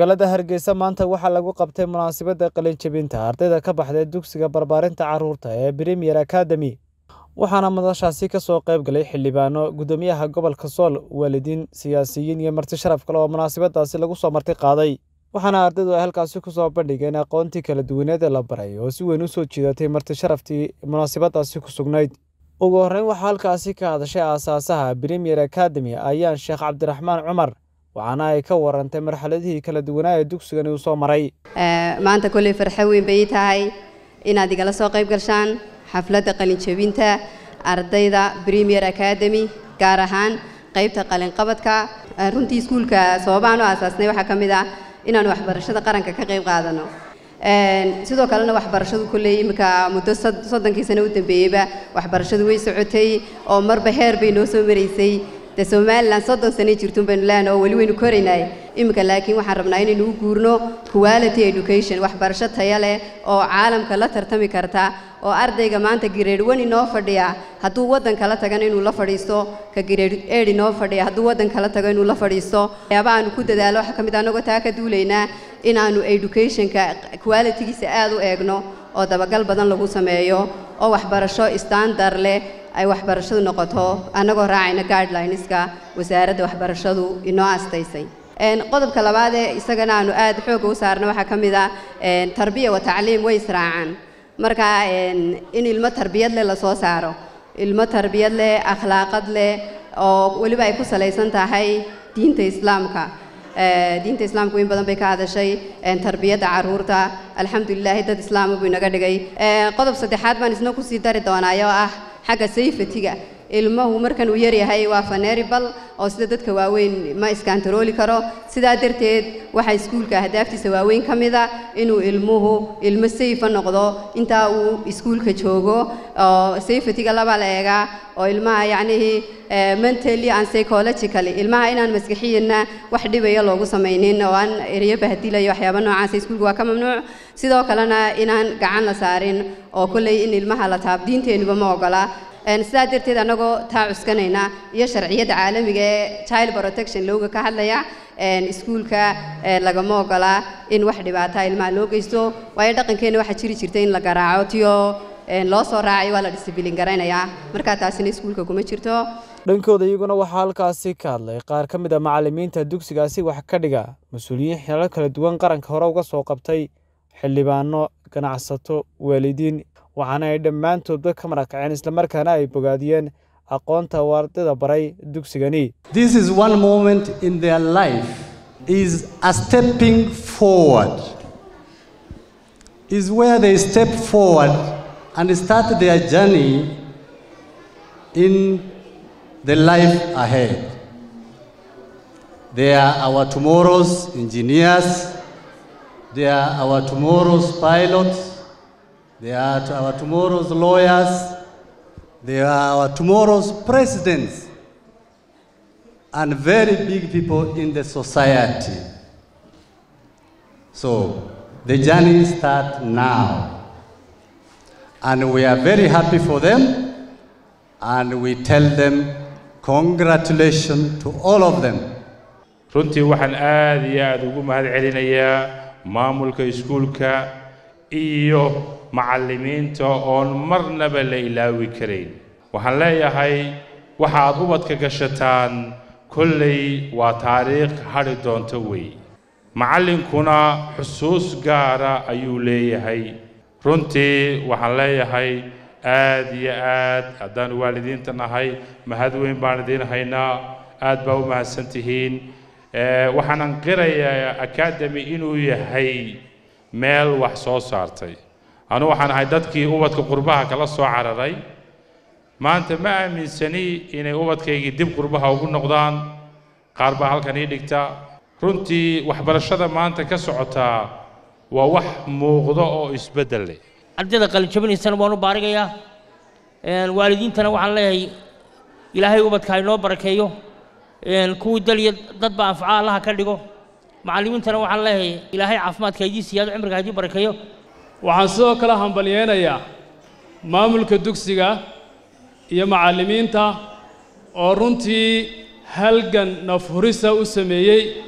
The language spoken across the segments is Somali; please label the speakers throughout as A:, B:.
A: magaalada hargeysa maanta waxaa lagu qabtay munaasabadda qalinjebinta ardayda ka baxday dugsiga barbaarinta carruurta ee premier academy waxaana madashaasi ka soo qayb galay xildhibaano guddoomiyaha gobolka sool waalidiin siyaasiyiin iyo marti sharaf kale oo munaasabadaasi lagu soo marti qaaday waxaana ardaydu ay halkaasi ku soo bandhigeen aqoontii kala duwaneed ee la baray oo si weyn u soo jiidatay marti sharaftii munaasabadaasi ku sugnayd ugu horreyn waxaa halkaasi ka hadashay aasaasaha premier academy ayaan sheekh cabdiraxmaan cumar waxaana ay ka warantay marxaladihii kala duwanaa ee dugsigani uu soo maray
B: maanta kolley farxo weyn bay tahay inaad igala soo qayb gashaan xafladda qalinjebinta ardayda premier academy gaar ahaan qaybta qalinqabadka runtii iskuulka sababaan u aasaasnay waxaa ka mid ah inaan waxbarashada qaranka ka qayb qaadano sidoo kalena waxbarashadu kolley iminka muddo soddonkii sano u dambeeyeyba waxbarashadu way socotay oo marba heer bay noo soo maraysay de somalilan soddon sanay jirtun baynu leenahay oo weli waynu koraynay iminka laakiin waxaan rabnaa inaynu u guurno quality education waxbarasho taya leh oo caalamka la tartami karta oo ardayga maanta grade one inoo fadhiya hadduu waddan kala tagana inuu la fadhiisto ka grade eight inoo fadhiya hadduu waddan kala tago inuu la fadhiisto waxyaaba aanu ku dadaalo waxaa ka mid anagoo taa ka duulaynaa inaanu educationka qualitygiisa aad u eegno oo dabagal badan lagu sameeyo oo waxbarasho standard leh ay waxbarashadu noqoto annagoo raacayna guidelineska wasaaradda waxbarashadu inoo astaysay qodobka labaad ee isagana aanu aad xoogga u saarna waxaa ka mid ah tarbiya wa tacliim way israacaan marka in ilmo tarbiyad leh lasoo saaro ilmo tarbiyad leh akhlaaqad leh oo weliba ay ku salaysan tahay diinta islaamka diinta islaamku in badan bay ka hadashay tarbiyadda carruurta alxamdulilaahi dad islaama buu inaga dhigay qodob saddexaad baan isna kusii dari doonaayo ah xagga sayfatiga ilmuhu markan uu yaryahay waa faneribal oo sida dadka waaweyn ma iskantarooli karo sidaa darteed waxaa iskuulka ahdaaftiisa waaweyn ka mida inuu ilmuhu ilmo sayfa noqdo intaa uu iskuulka joogo oo sayfatiga laba la eegaa oo ilmaha yacnihii mentally and psychologically ilmaha inaan maskaxiyana wax dhibaya loogu samaynin oo aan ereyo bahdilayo waxyaaba noocaasa iskuulka waa ka mamnuuc sidoo kalena inaan gacan la saarin oo kolley in ilmaha la taab diinteenuba ma ogola sidaa darteed annagoo taa cuskanayna iyo sharciyadda caalamiga ee child protection looga ka hadlaya iskuulka lagama ogolaa in wax dhibaata ilmaha loo geysto waayo dhaqankeenna waxaa jiri jirta in la garaaco tiyo loo soo raacay waa la disabilin garaynayaa markaa taasina iskuulka kuma jirto
A: dhankooda iyaguna waxaa halkaasi ka hadlay qaar ka mid a macallimiinta dugsigaasi wax ka dhiga mas-uuliyiin xilal kala duwan qaranka hore uga soo qabtay xildhibaano ganacsato waalidiin waxaana ay dhammaantoodba ka marakaceen islamarkaana ay bogaadiyeen aqoonta uu ardayda baray dugsigani
C: This is one moment in their life is a stepping forward. Is where they step forward and start their journey in the life ahead. They are our tomorrow's engineers. They are our tomorrow's pilots. They are our tomorrow's lawyers. They are our tomorrow's presidents and very big people in the society. So the journey starts now. And we are very happy for them. And we tell them congratulations to all of them.
D: runtii waxaan aad iyo aad ugu mahad celinayaa maamulka iskuulka iyo macallimiinta oon marnaba la ilaawi karayn waxaan leeyahay waxa aad ubadka gashataan kollay waa taariikh hadhi doonto wey macallinkuna xusuus gaara ayuu leeyahay runtii waxaan leeyahay aad iyo aad haddaan waalidiinta nahay mahad weyn baan idiin haynaa aad baa u mahadsan tihiin waxaanan qirayaa academy inuu yahay meel wax soo saartay anu waxaan ahay dadkii ubadka qurbaha kala soo cararay maanta ma aaminsani inay ubadkaygii dib qurbaha ugu noqdaan qaar baa halkan ii dhigta runtii waxbarashada maanta ka socotaa waa wax muuqdo oo isbeddel leh
E: ardayda qalinjabinaysana waan u baarigayaa waalidiintana waxaan leeyahay ilaahay ubadka ha inoo barakeeyo kuwii daliya dadba anfaca allaha ka dhigo macallimiintana waxaan leeyahay ilaahay caafimaadka haydii siyaado cimriga haydii barakeeyo
F: waxaan sidoo kale hambalyeynayaa maamulka dugsiga iyo macallimiinta oo runtii halgan nafhurisa u sameeyey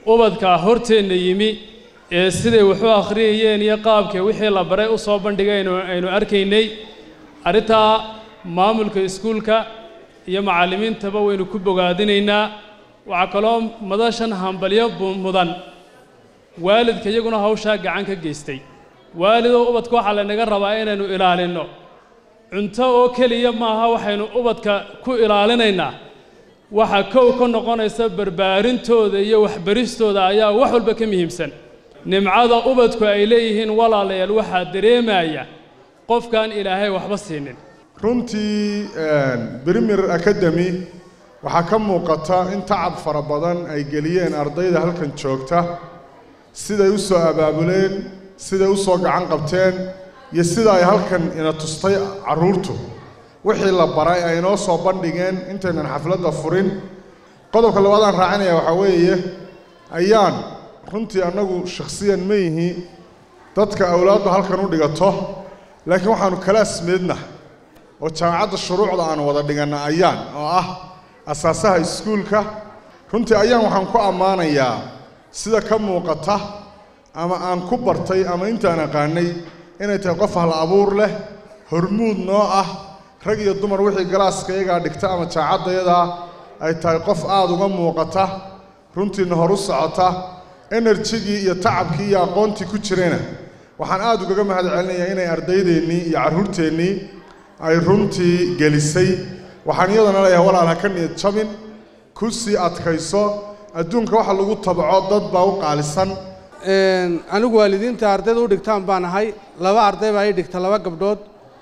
F: ubadka horteenna yimi ee siday wax u akhriyayeen iyo qaabkay wixii la baray u soo bandhigay aynu aynu arkaynay arrintaa maamulka iskuulka iyo macallimiintaba waynu ku bogaadinaynaa waxaa kaloo madashan hambalyo bu- mudan waalidka iyaguna hawshaa gacan ka geystay waalidoo ubadka waxaa laynaga rabaa inaynu ilaalinno cunto oo keliya maaha waxaynu ubadka ku ilaalinaynaa waxa kow ka noqonaysa barbaarintooda iyo waxbaristooda ayaa wax walba ka muhiimsan nimcada ubadku ay leeyihiin walaalayaal waxaa dareemaya qofkaan ilaahay waxba siinin
G: runtii premier academy waxaa ka muuqata in tacab fara badan ay geliyeen ardayda halkan joogta siday u soo abaabuleen siday u soo gacan qabteen iyo sida ay halkan ina tustay carruurtu wixii la baray ay inoo soo bandhigeen intaynan xafladda furin qodobka labaadaan raacinaya waxaa weeye ayaan runtii annagu shakhsiyan ma yihi dadka awlaaddu halkan u dhigato laakiin waxaanu kala asmeedna oo jaamacadda shuruucda aanu wada dhiganna ayaan oo ah asaasaha iskuulka runtii ayaan waxaan ku ammaanayaa sida ka muuqata ama aan ku bartay ama intaan aqaanay inay tahay qof hal abuur leh hormuud noo ah rag iyo dumar wixii galaaska iyagaa dhigta ama jaacaddayadaa ay tahay qof aada uga muuqata runtiina hor u socota enerjigii iyo tacabkii iyo aqoontii ku jirayna waxaan aada ugaga mahad celinayaa inay ardaydeennii iyo carruurteennii ay runtii gelisay waxaan iyadana leeyahay walaal ha ka niyad jabin ku sii adkayso adduunka waxa lagu tabaco dad baa u qaalisan
H: anigu waalidiinta ardayda u dhigtaan baan ahay laba arday baa ii dhigta laba gabdhood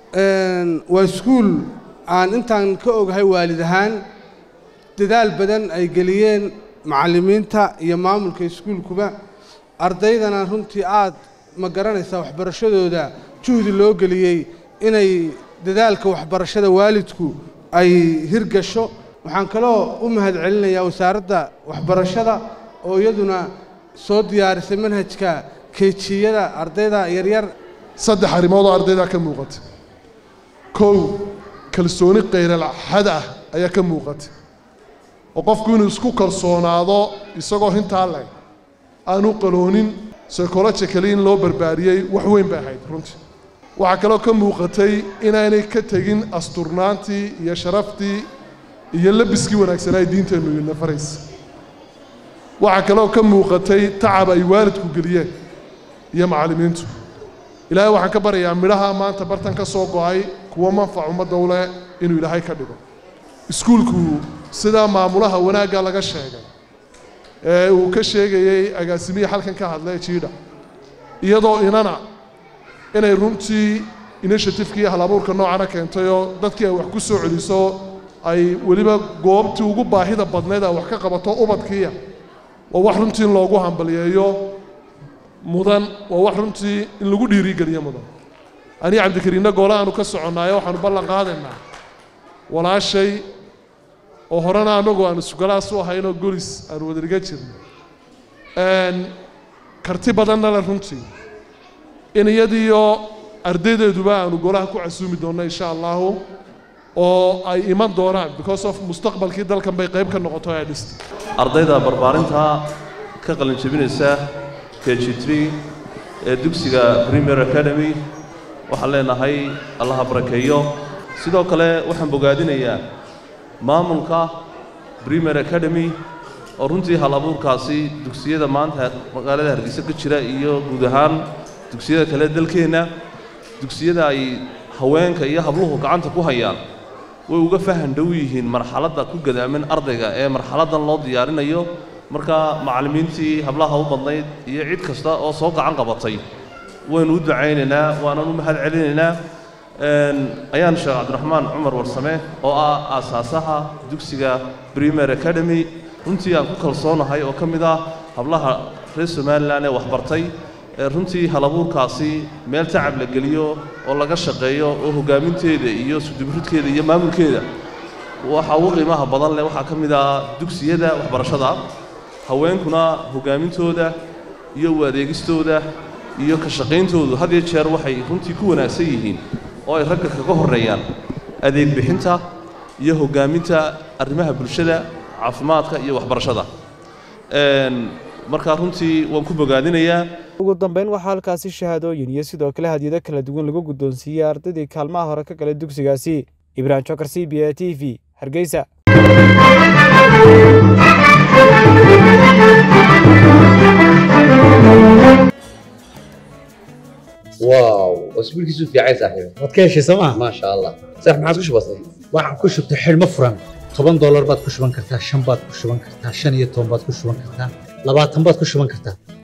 H: waa iskuul aan intaan ka ogahay waalid ahaan dadaal badan ay geliyeen macallimiinta iyo maamulka iskuulkuba ardaydana runtii aad ma garanaysaa waxbarashadooda juhdi loo geliyey inay dadaalka waxbarashada waalidku ay hirgasho waxaan kaloo u mahad celinayaa wasaaradda waxbarashada oo iyaduna soo diyaarisay manhajka keejiyada ardayda yaryar
I: saddex arrimood oo ardaydaa ka muuqata kow kalsooni qayralxad ah ayaa ka muuqata oo qofku inuu isku kalsoonaado isagoo hintaa leh aanu qaloonin psychologically in loo barbaariyey wax weyn bay ahayd runtii waxaa kaloo ka muuqatay inaanay ka tegin asturnaantii iyo sharaftii iyo labiskii wanaagsanaa ay diinteennu ina faraysa waxaa kaloo ka muuqatay tacab ay waalidku geliyeen iyo macallimiintu ilaahay waxaan ka baryayaa midhaha maanta bartan ka soo go'ay kuwa manfac ummadda u leh inuu ilaahay ka dhigo iskuulku sidaa maamulaha wanaagga laga sheegay ee uu ka sheegayey agaasimihii halkan ka hadlay jiidha iyadoo inana inay runtii initiativekii iyo halabuurka noocana keentayoo dadkii ay wax ku soo celiso ay weliba goobtii ugu baahida badnayd ay wax ka qabato ubadkiiya waa wax runtii in loogu hambaliyeeyo mudan waa wax runtii in lagu dhiirigeliyo mudan anii cabdikariinna goole aanu ka soconnaayo waxaanu ballan qaadaynaa walaashay oo horena annagu aanu sugalaas u ahaynoo golis aanu wadariga jirno karti badanna le runtii in iyadiiyo ardaydeeduba aanu golaha ku casuumi doonno insha allahu oo ay iman doonaan because of mustaqbalkii dalkan bay qayb ka noqoto ay dhistay
J: ardayda barbaarinta ka qalin jebinaysa k g tree ee dugsiga premier academy waxaan leenahay allaha barakeeyo sidoo kale waxaan bogaadinayaa maamulka premier academy oo runtii hal abuurkaasi dugsiyada maanta magaalada hargeysa ka jira iyo guud ahaan dugsiyada kale dalkeenna dugsiyada ay haweenka iyo habluhu gacanta ku hayaan way uga fahan dhow yihiin marxaladda ku gadaaman ardayga ee marxaladdan loo diyaarinayo marka macallimiintii hablaha u badnayd iyo cid kasta oo soo gacan qabatay waynu u ducaynaynaa waananu mahad celinaynaa ayaan sheekh cabdiraxmaan cumar warsame oo ah aasaasaha dugsiga premier academy runtii aan ku kalsoonahay oo ka mid ah hablaha reer somalilan ee waxbartay ee runtii halabuurkaasi meel tacab la geliyo oo laga shaqeeyo oo hoggaaminteeda iyo sudubridkeeda iyo maamulkeeda waxa ugu qiimaha badan leh waxaa ka mid ah dugsiyada waxbarashada haweenkuna hoggaamintooda iyo u adeegistooda iyo ka shaqayntoodu had iyo jeer waxay runtii ku wanaagsan yihiin oo ay ragga kaga horreeyaan adeeg bixinta iyo hoggaaminta arrimaha bulshada caafimaadka iyo waxbarashada marka runtii waan ku bogaadinayaa
A: ugu dambeyn waxaa halkaasi shahaadooyin iyo sidoo kale hadiyado kala duwan lagu guddoonsiiyey ardaydii kaalmaha hore ka galay dugsigaasi ibraahim jokar c b a t v hargeysa
K: واو اسبوعك في عايز صاحبي
L: waad ka heshay sooma
K: ما شاء الله صح ما عادش بسيط
L: waxaan ku shubtay xidhmo furan toban doolar baad ku shuban kartaa shan baad ku shuban kartaa shan iyo toban baad ku shuban kartaa labaatan baad ku shuban kartaa